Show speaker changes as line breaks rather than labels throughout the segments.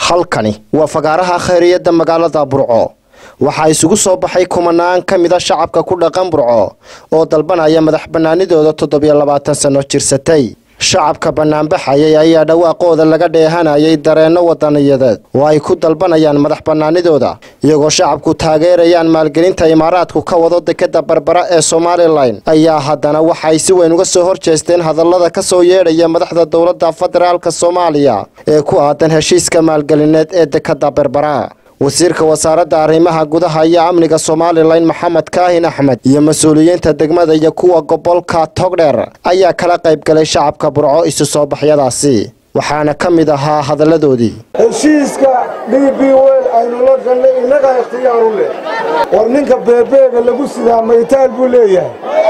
halkani waa fagaaraha khayriyadda magaalada burco waxaa isugu soo baxay kumanaan ka mida shacabka ku dhaqan burco oo dalbanaya madax bannaanidooda toddobiyo labaatan sanno jirsatay shacabka bannaanbaxayay ayaa dhawaaqooda laga dheehanayay dareenno wadaniyadeed oo ay ku dalbanayaan madax bannaanidooda iyagoo shacabku taageerayaan maalgelinta imaaraadku ka wado dekadda barbara ee somalilan ayaa haddana waxay si weyn uga soo horjeesteen hadallada ka soo yeedhaya madaxda dowladda federaalk soomaaliya ee ku aadan heshiiska maalgelineed ee dekadda barbara wasiirka wasaaradda arrimaha gudaha iyo amniga somalilan maxamed kaahin axmed iyo mas-uuliyiinta degmada iyo kuwa gobolka togdheer ayaa kala qayb galay shacabka burco isu soo baxyadaasi waxaana ka mid ahaa hadalladoodii
heshiiska d b wel aynu la gallay innagaa ikhtiyaaru leh war ninka beebeega lagu sidaa maytaal buu leeyahay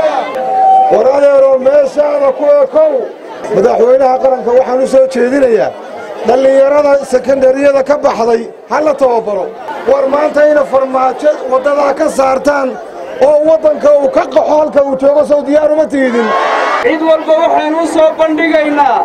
war adeeroo meeshaada ku ekow madaxweynaha qaranka waxaan u soo jeedinayaa dhallinyarada sekondariyada ka baxday ha la tababaro war maanta ina farmaajo waddadaa ka saartaan oo waddanka uu ka qaxo halka uu joogo sow diyaaruma tiidin
cid walba waxaynu u soo bandhigaynaa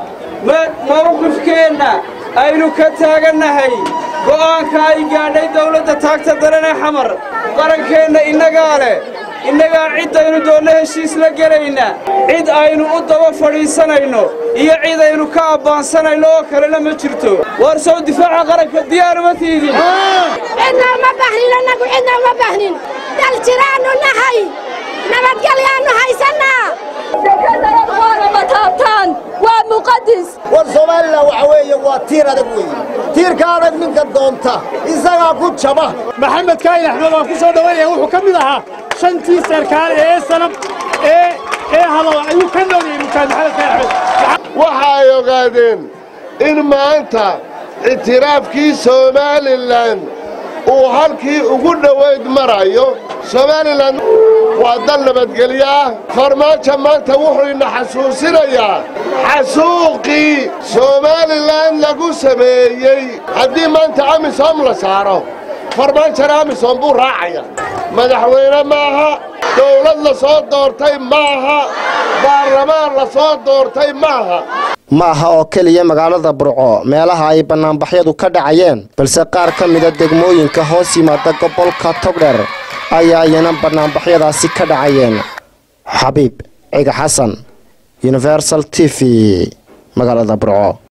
mawqifkeenna aynu ka taagannahay go'aanka ay gaadhay dawladda taagta daranee xamar qarankeenna innagaa leh innagaa ciddaynu doonno heshiis la gelayna cid aynu u daba fadhiisanayno iyo cid aynu ka abbaansanayno oo kalena ma jirto war sow difaaca qaranka diyaaruma tiidin
cidna uma bahnin annagu cidna uma bahnin dal jiraannu nahay nabadgelyaannu haysannaa dekadalad waana mataabtaan waa muqadis
war somalilan waxa weeye waa tiir adag weeye tiirka adag ninka doonta isagaa ku jaba
maxamed kaahin axmed waan ku soo dhowaynaya wuxuu ka mid ahaa shantii sarkaal ee sanab ee ee hadal ayuu ka nooliyey mukaan maxamed kaahin axmed
waxa ay ogaadeen in maanta ictiraafkii somalilan uu halkii ugu dhowayd marayo somalilan waa dal nabadgelyo ah farmaajo maanta wuxuu ina xasuusinayaa xasuuqii somalilan lagu sameeyey haddii maanta amisom la saaro farmaajona amisom buu raacaya madaxweyne maaha dawlad la soo doortay maaha baarlamaan la soo doortay maaha
ma aha oo keliya magaalada burco meelaha ay bannaanbaxyadu ka dhacayeen balse qaar ka mida degmooyinka hoos yimaada gobolka togdher ayaa iyana bannaanbaxyadaasi ka dhacayeen xabiib ciga xasan universal t v magaalada burco